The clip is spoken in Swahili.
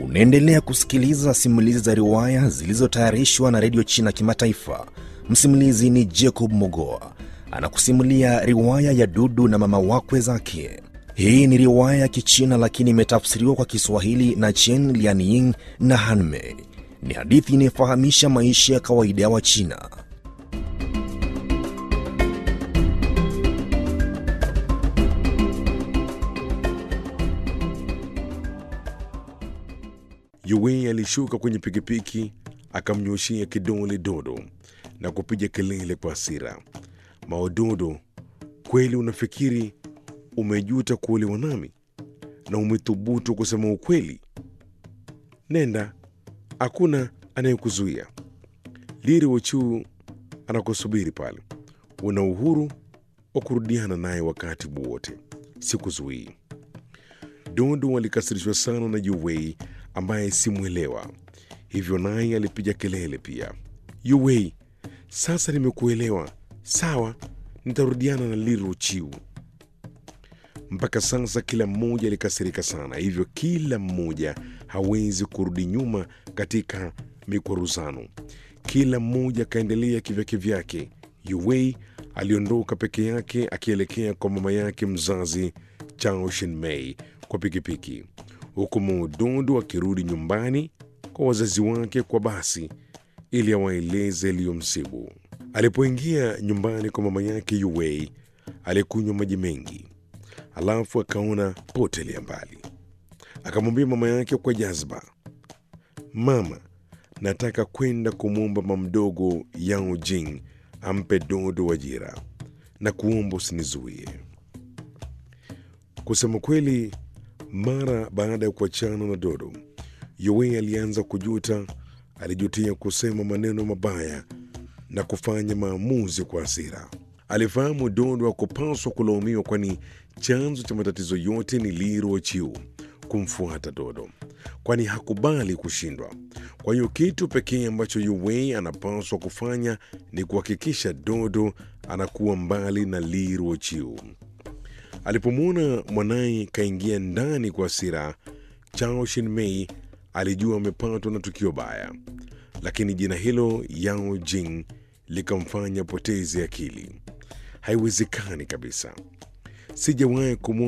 Unaendelea kusikiliza simulizi za riwaya zilizotayarishwa na redio China Kimataifa. Msimulizi ni Jacob Mogoa anakusimulia riwaya ya Dudu na mama wakwe zake. Hii ni riwaya ya Kichina lakini imetafsiriwa kwa Kiswahili na Chen Lianying na Hanmei. Ni hadithi inayofahamisha maisha ya kawaida ya Wachina. Yue alishuka kwenye pikipiki akamnyoshia kidole Dodo na kupiga kelele kwa hasira. Maododo, kweli unafikiri umejuta kuolewa nami na umethubutu kusema ukweli? Nenda, hakuna anayekuzuia. Liri Wochu anakusubiri pale. Una uhuru wa kurudiana naye wakati wowote, sikuzuii. Dodo alikasirishwa sana na Yuwei ambaye simwelewa, hivyo naye alipiga kelele pia. Yuwei, sasa nimekuelewa. Sawa, nitarudiana na Liru Chiu. Mpaka sasa kila mmoja alikasirika sana, hivyo kila mmoja hawezi kurudi nyuma katika mikwaruzano. Kila mmoja akaendelea kivyake vyake. Yuwei aliondoka peke yake akielekea kwa mama yake mzazi Chao Shinmei kwa pikipiki, huku Maudodo akirudi nyumbani kwa wazazi wake kwa basi ili awaeleze yaliyomsibu. Alipoingia nyumbani kwa mama yake Yuwei alikunywa maji mengi, alafu akaona potelea mbali. Akamwambia mama yake kwa jazba, mama, nataka kwenda kumwomba mamdogo Yao Jing ampe Dodo ajira na kuomba usinizuie. Kusema kweli, mara baada ya kuachana na Dodo, Yowei alianza kujuta. Alijutia kusema maneno mabaya na kufanya maamuzi kwa hasira. Alifahamu Dodo hakupaswa kulaumiwa, kwani chanzo cha matatizo yote ni Liro Chiu kumfuata Dodo, kwani hakubali kushindwa. Kwa hiyo kitu pekee ambacho Yowei anapaswa kufanya ni kuhakikisha Dodo anakuwa mbali na Liro Chiu. Alipomwona mwanaye kaingia ndani kwa hasira, Chao Shinmei alijua amepatwa na tukio baya, lakini jina hilo Yao Jing likamfanya poteze akili. Haiwezekani kabisa, sijawahi kumwona